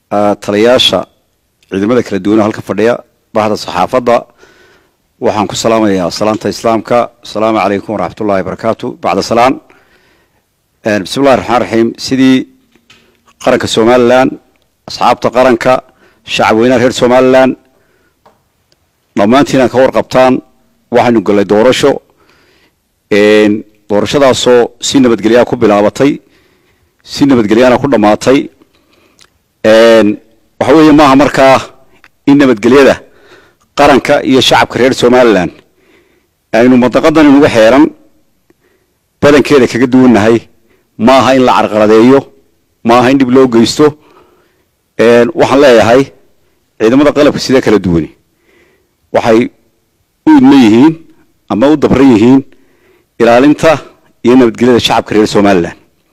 taliyaasha ciidamada kala duwan oo halka fadhiya bahda saxaafadda waxaan ku salaamayaa salaanta islaamka asalaamu calaykum waraxmat ullahi barakaatu bacda salaan bismi llahi raxmaan raxiim sidii qaranka somalilan asxaabta qaranka shacab weynaha reer somalilan dhammaantiin aan ka warqabtaan waxaynu gallay doorasho doorashadaasoo si nabadgelyaa ku bilaabatay si nabadgelyaana ku dhammaatay waxa weeye maaha markaa in nabadgelyada qaranka iyo shacabka reer somalilan aynu madaqadan inuga xeeran badankeeda kaga duwannahay maaha in la carqaladeeyo maaha in dhib loo geysto waxaan leeyahay ciidamada qalabka sida kala duwani waxay u idman yihiin ama u dabran yihiin ilaalinta iyo nabadgelyada shacabka reer somalilan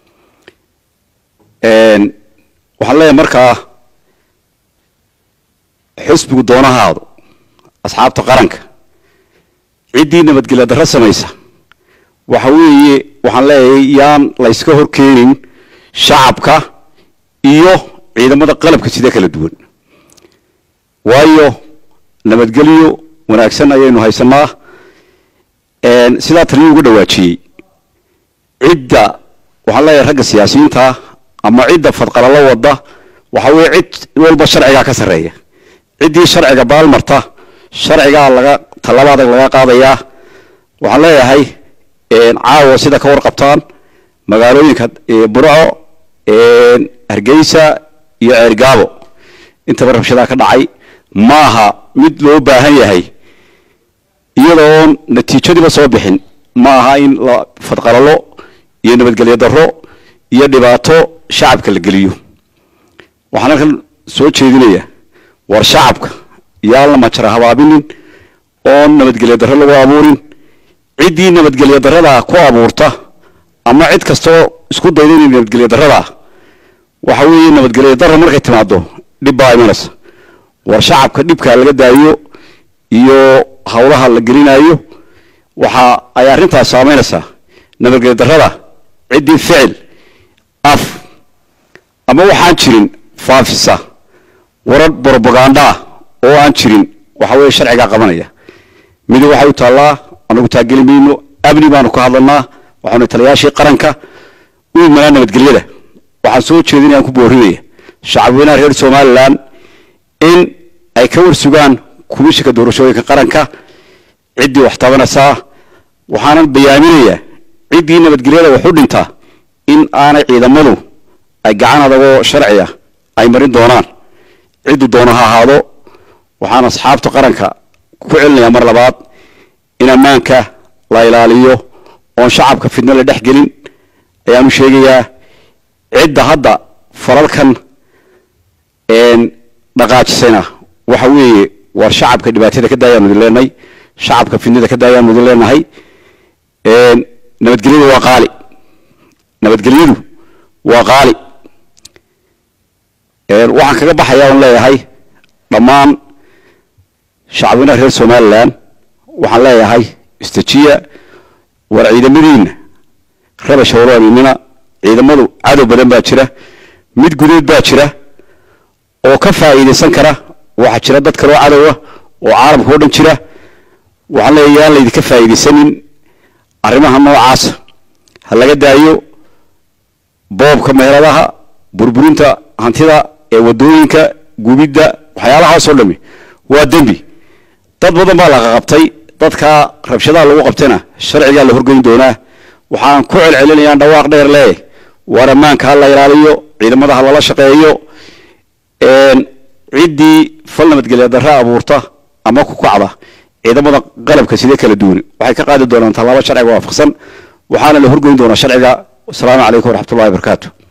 waxaan leeyahay markaa xusbigu doonahaadu asxaabta qaranka ciddii nabadgelya darro samaysa waxa weeye waxaan leeyahay yaan layska hor keenin shacabka iyo ciidamada qalabka sida kala duwan waayo nabadgelyo wanaagsan ayaynu haysanaa sidaa taliya uga dhawaajiyey cidda waxaan leeyahay ragga siyaasiyiinta ama cidda fadqalalo wada waxa weeye cid walba sharcigaa ka sarreeya ciddii sharciga baalmarta sharcigaa laga tallaba adag laga qaadayaa waxaan leeyahay caawa sida ka warqabtaan magaalooyinka burco hargeysa iyo ceergaabo intaba rabshadaa ka dhacay maaha mid loo baahan yahay iyadoon natiijadiiba soo bixin ma aha in la fadqalalo iyo nabadgelyo darro iyo dhibaato shacabka la geliyo waxaan halkan soo jeedinaya war shacabka yaan la majara habaabinin oon nabadgelyo darro lagu abuurin ciddii nabadgelyo darradaa ku abuurta ama cid kastoo isku dayda inay nabadgelyo darradaa waxa weeye nabadgelyo darra markay timaado dhib baa imanaysa war shacabka dhibkaa laga daayo iyo hawlaha la gelinayo waxa ay arrintaas saameynaysaa nabadgelyo darrada ciddii ficil af ama waxaan jirin faafisa warar brobagandaa oo aan jirin waxa weeye sharcigaa qabanaya midi waxay u taallaa anagu taageli mayno amni baanu ka hadlanaa waxaanu taliyaashii qaranka u imanaa nabadgelyada waxaan soo jeedinaya aan ku boorinaya shacabweynaha reer somalilan in ay ka warsugaan kumishinka doorashooyinka qaranka ciddii wax tabanaysaa waxaanan bayaaminayaa ciddii nabadgelyada wax u dhintaa in aanay ciidamadu ay gacan adagoo sharciya ay marin doonaan ciddu doona ha ahaado waxaan asxaabta qaranka ku celinayaa mar labaad in ammaanka la ilaaliyo oon shacabka fidno la dhex gelin ayaanu sheegayaa cidda hadda falalkan dhaqaajisayna waxa weeye war shacabka dhibaatada ka daayaanu idin leenahay shacabka fidnada ka daayaanu idin leenahay nabadgelyadu waa qaali nabadgelyadu waa qaali waxaan kaga baxayaa on leeyahay dhammaan shacabweynaha reer somalilan waxaan leeyahay istajiya war ciidamadiina rabasha walaaninina ciidamadu cadow badan baa jira mid gudeed baa jira oo ka faa'iidaysan kara waxaa jira dad kaloo cadowa oo caalamka o dhan jira waxaan leeyahay yaan laydinka faa'iidaysanin arrimaha noocaasa ha laga daayo boobka meheradaha burburinta hantida ee wadooyinka gubidda waxyaalahaasoo dhami waa dembi dad badan baa laga qabtay dadkaa rabshadaha lagu qabtayna sharcigaa la horgeyn doonaa waxaan ku celcelinayaan dhawaaq dheer lee war ammaanka ha la ilaaliyo ciidamada ha lala shaqeeyo ciddii fal nabadgelya darre abuurta ama ku kacda ciidamada qalabka sidee kala duwan waxay ka qaadi doonaan tallaabo sharciga waafaqsan waxaana la horgeyn doonaa sharciga wasalaamu calaykum waraxmatullahi wabarakaatu